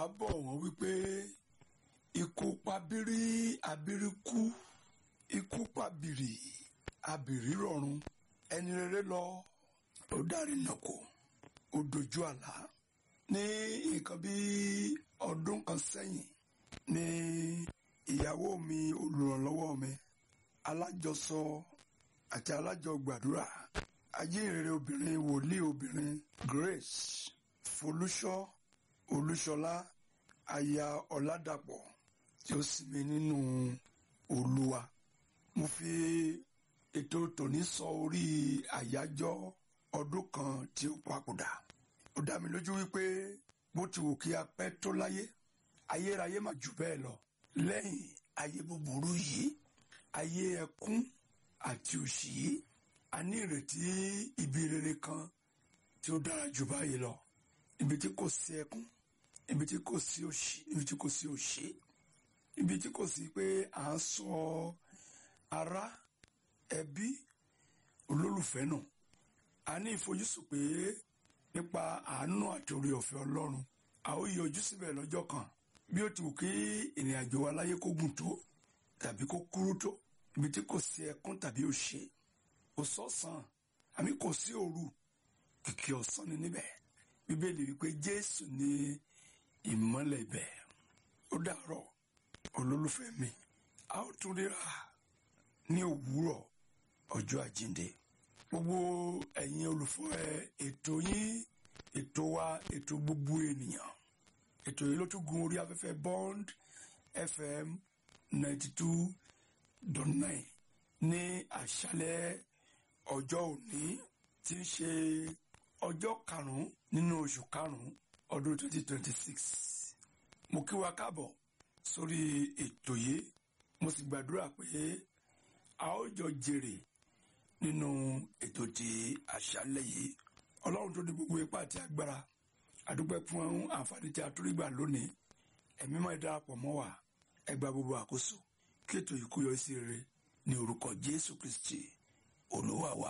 bọ̀ wọ́n wípé ikú pabiri abiri kú ikú pabiri abiri rọ̀run ẹni rere lọ ó dárí nàkó ó dojú àlá ní nǹkan bí ọdún kan sẹ́yìn ní ìyàwó mi olùrànlọ́wọ́ mi alájọsọ àti alájọgbàdúrà ajínrere obìnrin wòlíì obìnrin Grace Folúṣọ́ Olúṣọlá aya Ọládàpọ̀ tí ó sinmi nínú Olúwa mo fi ètò tòní sọ orí àyájọ́ ọdún kan tí ó papòdà ó dá mi lójú wípé bó ti wù kí a pẹ́ tó láyé ayérayé mà jù bẹ́ẹ̀ lọ lẹ́yìn ayé búburú yìí ayé ẹkún àti òṣì yìí a ní ìrètí ibi rere kan tí ó dára jù báyìí lọ ibi tí kò sí ẹkún ibi tí kò sí òṣì ibi tí kò sí òṣì ibi tí kò sí pé à ń sọ ará ẹbí olólùfẹ́ nù a ní ìfojúsùn pé nípa àánú àti orí ọ̀fẹ́ Ọlọ́run a ó yọjú síbẹ̀ lọ́jọ́ kan bí ó ti wù kí ìrìn àjò wa láyé kó gùn tó tàbí kó kúrú tó ibi tí kò sí ẹkún tàbí òṣè kò sọ́sàn àmì kò sí òru kìkì ọ̀sán ni níbẹ̀ bíbélì wípé Jésù ní ìmọ́lẹ̀ ibẹ̀ ó dàárọ̀ olólùfẹ́ mi a ó tún ríra ní òwúrọ̀ ọjọ́ àjíǹde gbogbo ẹ̀yin olùfọ́ ẹ ètò yín ètò wa ètò gbogbo ènìyàn ètò yìí ló tún gun orí afẹ́fẹ́ Bond FM ninety two dot nine ní àṣálẹ́ ọjọ́ òní tí ń ṣe ọjọ́ karùn-ún nínú oṣù karùn-ún ọdún twenty twenty six mo kí wa káàbọ̀ sórí ètò yìí mo sì gbàdúrà pé a ó jọ jèrè nínú ètò ti àṣálẹ́ yìí ọlọ́run tó ní gbogbo ipá àti agbára àdúpẹ́ fún àǹfààní tí a tó rí gbà lónìí ẹ̀mí máa darapọ̀ mọ́ wa ẹ gba gbogbo àkóso kí ètò yìí kó yọ sí rere ní orúkọ Jésù Kristi olúwa wa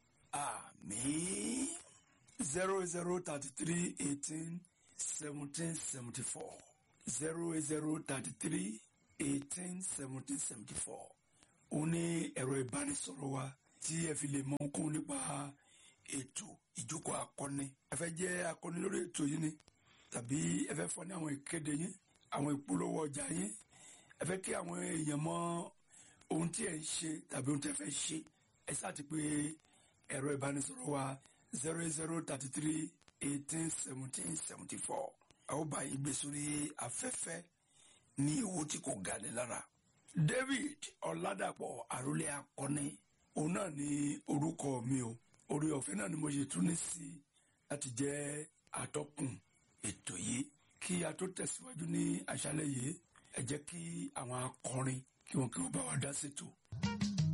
àmín zero zero thirty three eighteen seventeen seventy four zero zero thirty three eighteen seventeen seventy four òun ní ẹ̀rọ ìbánisọ̀rọ̀ wa tí ẹ fi lè mọ ohun nípa ètò ìjókòó akọni ẹ fẹ́ jẹ́ akọni lórí ètò yìí ni tàbí ẹ fẹ́ fọ ní àwọn ìkéde yín àwọn ìpolówó ọjà yín ẹ fẹ́ kí àwọn èèyàn mọ ohun tí ẹ ń ṣe tàbí ohun tí ẹ fẹ́ ṣe ẹ sáàtì pé ẹ̀rọ ìbánisọ̀rọ̀ wa zero zero thirty three eighteen seventeen seventy four a ó bá yín gbé sórí afẹ́fẹ́ ní owó tí kò ga ní lára David Ọládàpọ̀ àròlé akọni òun náà ní orúkọ mi o orí ọ̀fẹ́ náà ni mo ṣe tún ní sí láti jẹ́ atọ́kùn ètò yìí kí a tó tẹ̀síwájú ní àṣálẹ́ yìí ẹ jẹ́ kí àwọn akọrin kí wọn kí wọn bá wa dá ṣètò.